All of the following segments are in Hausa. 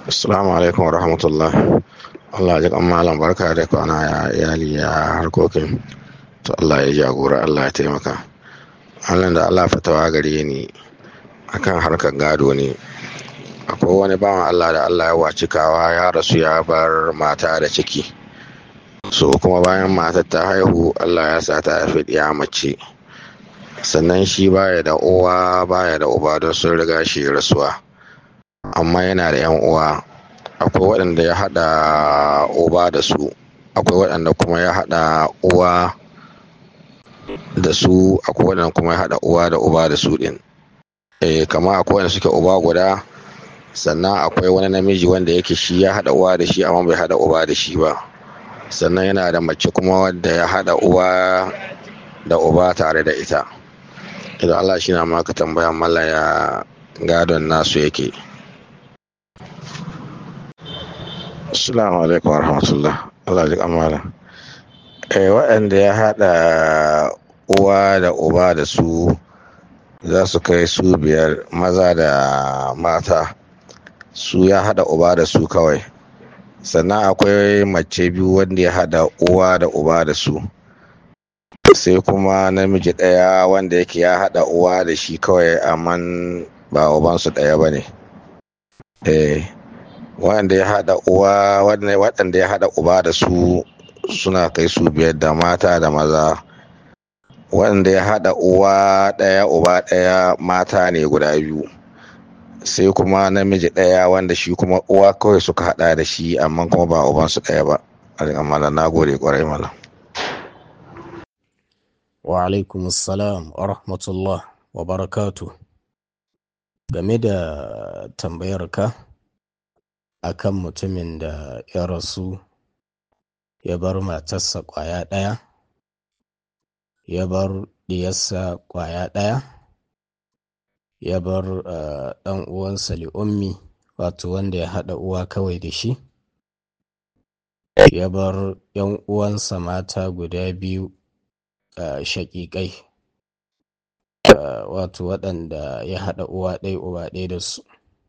Assalamu alaikum wa rahmatullah. Allah ji kan malam barka da kwana ya iyali ya harkokin. To Allah ya jagora Allah ya taimaka. Allah da Allah fatawa gare ni akan harkar gado ne. Akwai wani bawan Allah da Allah ya waci kawa ya rasu ya bar mata da ciki. So kuma bayan matar ta haihu Allah ya sa ta haifi ɗiya mace. Sannan shi baya da uwa baya da uba don sun riga shi rasuwa. amma yana da yan uwa akwai waɗanda ya haɗa uba da su akwai waɗanda kuma ya haɗa uwa da su akwai waɗanda kuma ya haɗa uwa da uba da su ɗin eh kama akwai waɗanda suke uba guda sannan akwai wani namiji wanda yake shi ya haɗa uwa da shi amma bai haɗa uba da shi ba sannan yana da mace kuma wadda ya haɗa uwa da uba tare da ita idan Allah shi na maka tambaya mallaya gadon nasu yake Assalamu alaikum wa rahmatullah. Allah ji kamala. Eh, waɗanda ya haɗa uwa da uba da su za su kai su biyar maza da mata su ya haɗa uba da su kawai. Sannan akwai mace biyu wanda ya haɗa uwa da uba da su. Sai kuma namiji ɗaya wanda yake ya haɗa uwa da shi kawai amma ba ubansu ɗaya ba ne. Eh. waɗanda ya haɗa uwa waɗanda ya haɗa uba da su suna kai su biyar da mata da maza waɗanda ya haɗa uwa ɗaya uba ɗaya mata ne guda biyu sai kuma namiji ɗaya wanda shi kuma uwa kawai suka haɗa da shi amma kuma ba ubansu ɗaya ba amma na gode ƙwarai mala wa alaikum assalam wa rahmatullah wa barakatu game da tambayar ka akan mutumin da ya rasu ya bar matarsa ƙwaya ɗaya ya bar ɗiyarsa ƙwaya ɗaya ya bar ɗan uwansa li'ummi wato wanda ya haɗa uwa kawai da shi ya bar ‘yan uwansa mata guda biyu shaƙiƙai wato waɗanda ya haɗa uwa ɗaya uba ɗaya da su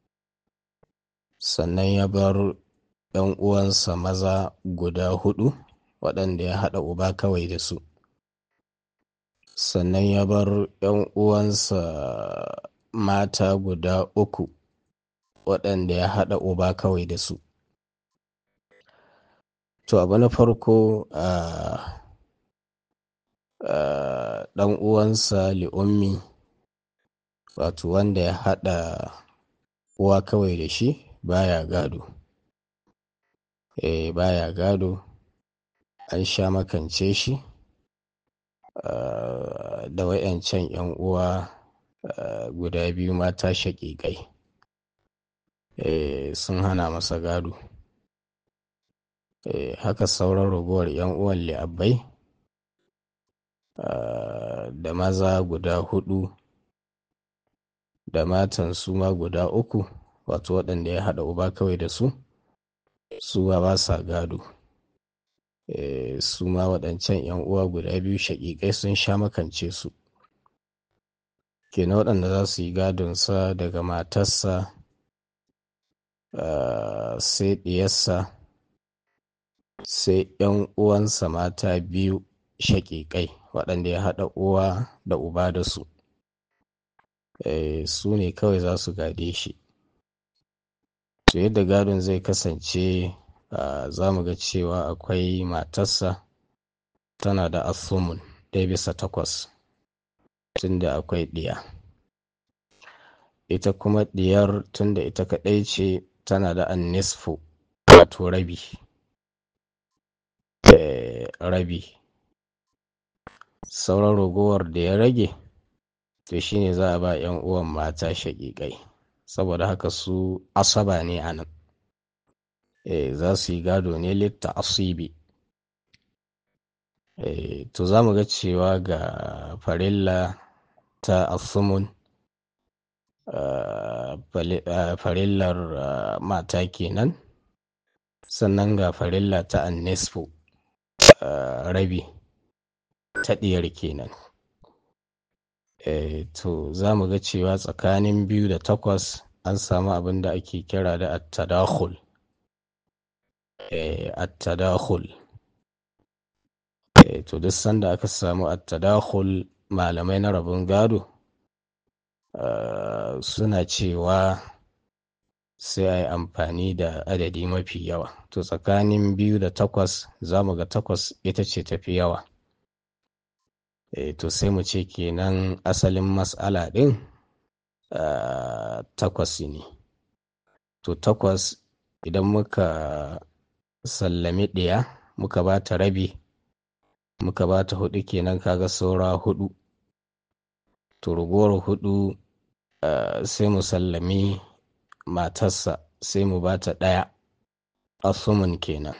sannan ya bar ‘yan uwansa maza guda hudu waɗanda ya haɗa uba kawai da su sannan ya bar ‘yan uwansa mata guda uku waɗanda ya haɗa uba kawai da su to abu na farko ɗan uwansa li'ummi wato wanda ya haɗa uwa kawai da shi baya gado eh baya gado an sha makance shi uh, da wayancan yan uwa uh, guda biyu mata shaƙiƙai eh sun hana masa gado eh haka sauran ragowar yan uwan li'abbai uh, da maza guda hudu da matan su ma guda uku wato waɗanda ya haɗa uba kawai da su su ba sa gado e, su ma waɗancan ‘yan uwa guda biyu shaƙiƙai sun sha makance su kenan waɗanda za su yi gadonsa daga matarsa uh, sai ɗiyarsa sai ‘yan uwansa mata biyu shaƙiƙai waɗanda ya haɗa uwa da uba da su e, su ne kawai za su gade shi to yadda gadon zai kasance uh, za mu ga cewa akwai matarsa tana da asumun ɗaya bisa takwas tunda akwai ɗiya ita kuma ɗiyar tunda ita kaɗai ce tana da annisfu wato rabi e, rabi sauran ragowar da ya rage to shine za a ba 'yan uwan mata shaƙiƙai saboda haka su asaba ne a nan e, za su yi gado ne litta asibi e, to za mu ga cewa ga farilla ta asumun uh, uh, farillar uh, mata kenan sannan ga farilla ta annisfu rabi ta ɗiyar kenan e, to za mu ga cewa tsakanin biyu da takwas an samu abin da ake kira da attadakhul attadakhul to duk sanda aka samu attadakhul malamai na rabin gado suna cewa sai a yi amfani da adadi mafi yawa to tsakanin biyu da takwas za mu ga takwas ita ce tafi yawa to sai mu ce kenan asalin matsala ɗin takwas ne to takwas idan muka sallami ɗaya muka ba ta rabi muka ba ta hudu kenan kaga saura hudu to ragowar hudu sai mu sallami matarsa sai mu ba ta ɗaya asumun kenan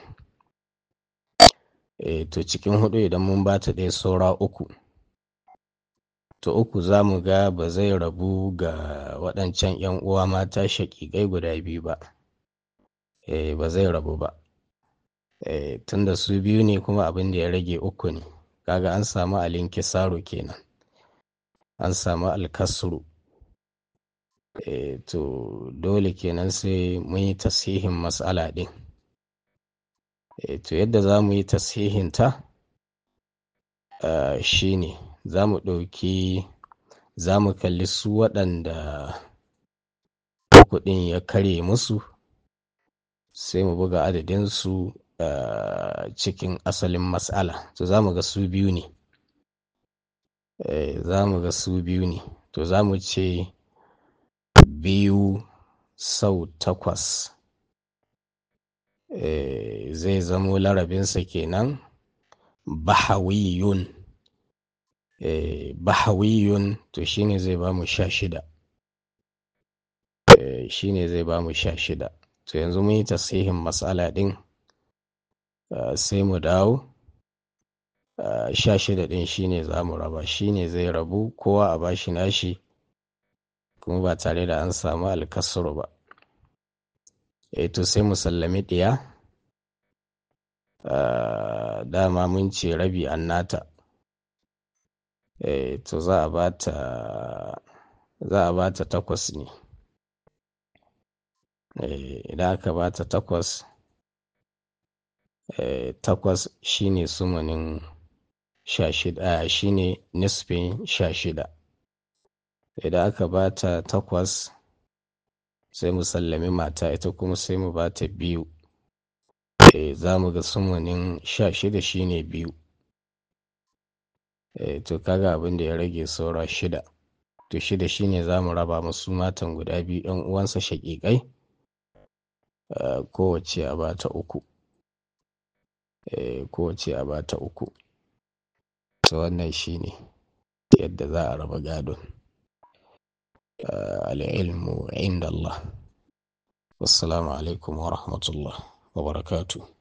e, to cikin hudu idan mun ba ta ɗaya saura uku to uku za mu ga ba zai rabu ga waɗancan 'yan uwa mata shaƙiƙai guda biyu ba e, ba zai rabu ba e, tunda su biyu ne kuma abin da ya rage uku ne kaga an samu alinkisaro kenan an samu alkasru e, to dole kenan sai mun yi tasihin matsala ɗin e, to yadda za mu yi tasihinta uh, shi ne za mu ɗauki za mu kalli su waɗanda kuɗin ya karye musu sai mu buga adadinsu uh, cikin asalin matsala to za mu ga su biyu ne e, za mu ga su biyu ne to za mu ce biyu sau takwas e, zai zamo larabinsa kenan bahawiyun e, bahawiyun to shine zai ba mu sha shida e, shine zai ba mu sha shida to yanzu mun yi tasihin matsala ɗin uh, sai mu dawo uh, sha shida ɗin shine za mu raba shine zai rabu kowa a bashi nashi kuma ba tare da an samu alkasuru ba e to sai mu sallami ɗiya uh, dama mun ce rabi an nata e to za a bata za a bata takwas ne e, idan aka bata takwas e, takwas shine sumanin sha shida shine nisfin sha shida idan aka bata takwas sai mu sallami mata ita kuma sai mu bata biyu e, za mu ga sumanin sha shida shine biyu e, to kaga abin da ya rage saura shida to shida shine za mu raba musu matan guda biyu yan uwansa shaƙiƙai uh, kowace a bata uku e, kowace a bata uku to wannan shine yadda za a raba gadon uh, al'ilmu inda Allah wassalamu alaikum wa rahmatullah wa barakatuh